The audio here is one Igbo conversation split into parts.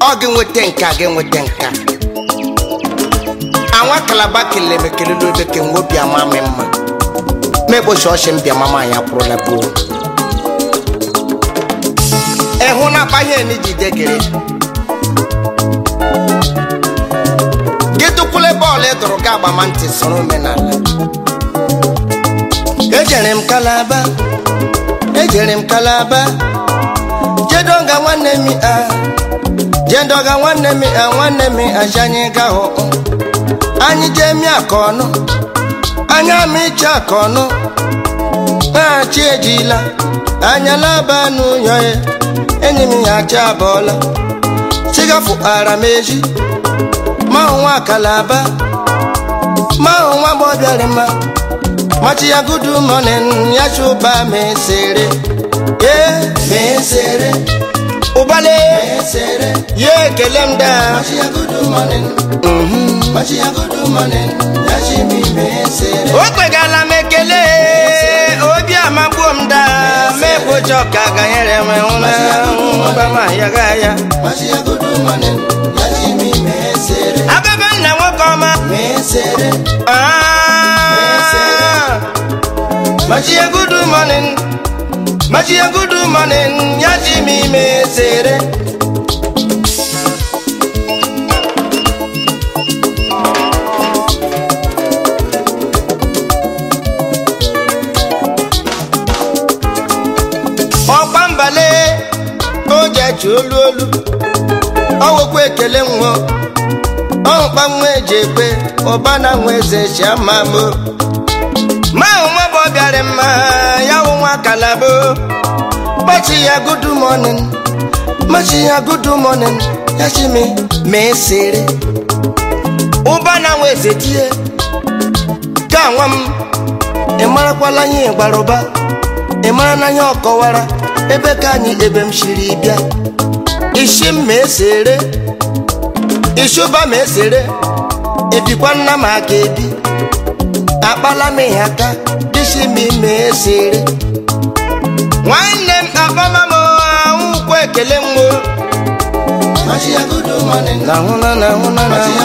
ọ gị nweta nka gị nweta nka anwa kalaba kelere m ekele n'obe ke nwe obi ama m mma mekpochi ọchị m bịa mama anyị akwụrụla gboo ịhụ na akpaghị eni jide gịrị gị tụkwule bọọlụ ịdụrụ gị agbama ntị soro omenala ejere m kalaba ejere m kalaba jedoga nwanne mi a jedoga nwanne mi a nwanne mi aja anyị ga hụ anyị jee mi aka ọnụ anya m iche aka ọnụ na-achị ejila anya laba n'ụyọ ya enyi m ya acha abụọla chigafu ara m eji ma hụ nwa kalaba ma hụ nwa gbọbịarị mma machi ya gudu morning ya chuba mesere ye mesere ụbale mesere ye ekele m daa machi ya gudu morning machi ya gudu morning ya chi mi mesere o kwegala m ekele obi amagbuo m daa mekpocha ọka ganyere m nwụna gbama ya ga ya machi ya gudu morning ya chi mi mesere abebe nna nwoke ọma mesere ah Machia good morning Machia good morning Yaji mi mesere ọkwa mbale oje chi olu olu ọwụkwa ekele nwo ọhụkpa nwa eji ekwe ụba na nwa eze chi ama mo ma nwa bụ bịara mma ya wụ nwa kalabo machi ya good morning machi ya good morning ya chi mi mee sere ụba na nwa eze tie ka nwa m ị marakwala ihe gbara ụba ị mara na ya ọkọwara ebe ka anyị ebe m shiri bịa isi m mee sere isi ụba mee sere ebikwa nna m aka ebi akpala m ihe aka dịsi m ime esere nwanne m akpama m anwụkwa ekele m nahụna nahụna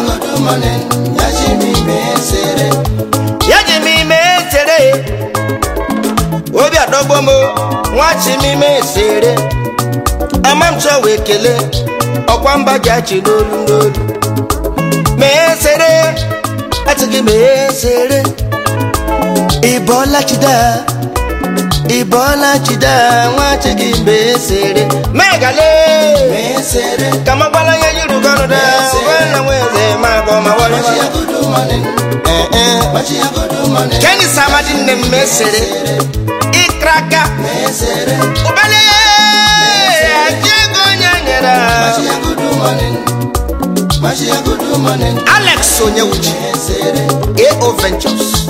ya ji m ime esere obi adọgbo m nwachi m ime esere ama m chọwa ekele ọkwa mba ji achị n'olu n'olu mee esere atịghị mee esere ịbọọla chida ịbọọla chida nwachi gị mgbe esere megale ka magbala ya yiri gọrụ da na nweze magọ ma keni samadi nne m mesere ịkraka ụbale aji ego onye nyere alex onyewuchi ao ventures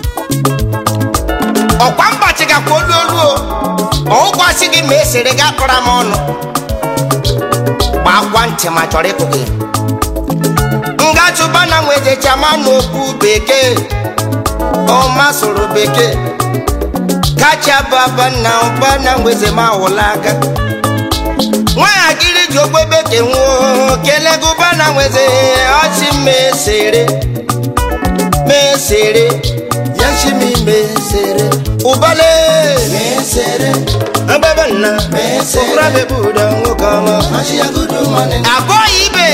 ọkwa mgbachi gakwa olu olu o ọụkwasị gị ma esere gị akọra m ọnụ gbakwa ntị ma chọrọ ịkụ gị ngachụba na nwejechiama n'okwu bekee ọma soro bekee kacha baba na ụba na nweze ma wụla aka nwaanyị ji ogbe bekee nwụọ kelee gụba na nweze ọchị mesere mesere yashimi mesere ubale mesere ababa nna okura bebuda nwoke ọma abụọ ibe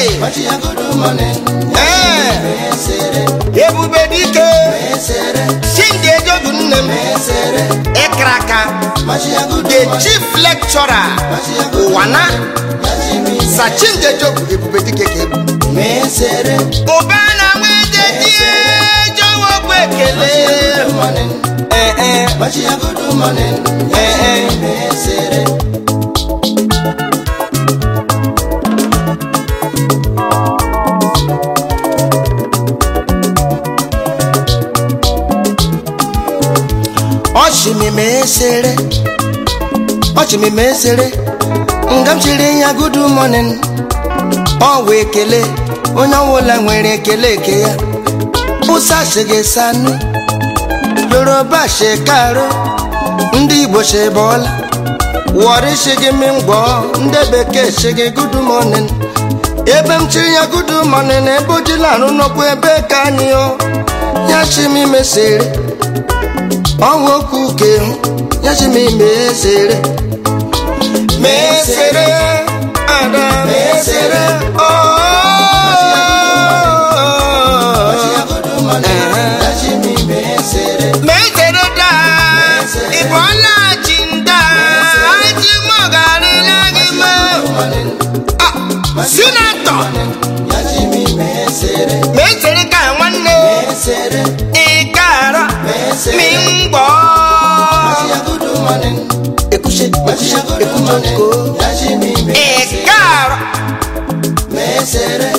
ee ebube dike chindi ejodu nne m ịkraka the chief lecturer ụwana sachindi ejogu ebube dike ka ebu ụba na nwede die jọwọ bụ ekele ee ee ee ee ọchịmịma esere ọchịmịma esere nga m chiri ya good morning ọ wee ekele onye ọbụla nwere ekele eke ya ụsa shige sanu yoruba shekaro ndị igbo shebọla wọrị shigi mingwọ ndị bekee shigi good morning ebe m chiri ya gudu mmanụ na ebe ojila arụ n'ọkwa ebe ka anyị o ya chi m imesere ọnwa okwu ke hụ ya chi m imesere mesere ada mesere mesere da ịbụọla chi nda aji mọgarịla gị ma sinetọ mesere ka nwanne ịkara mi ngbọ ekushe ekushe ekumọko ịkara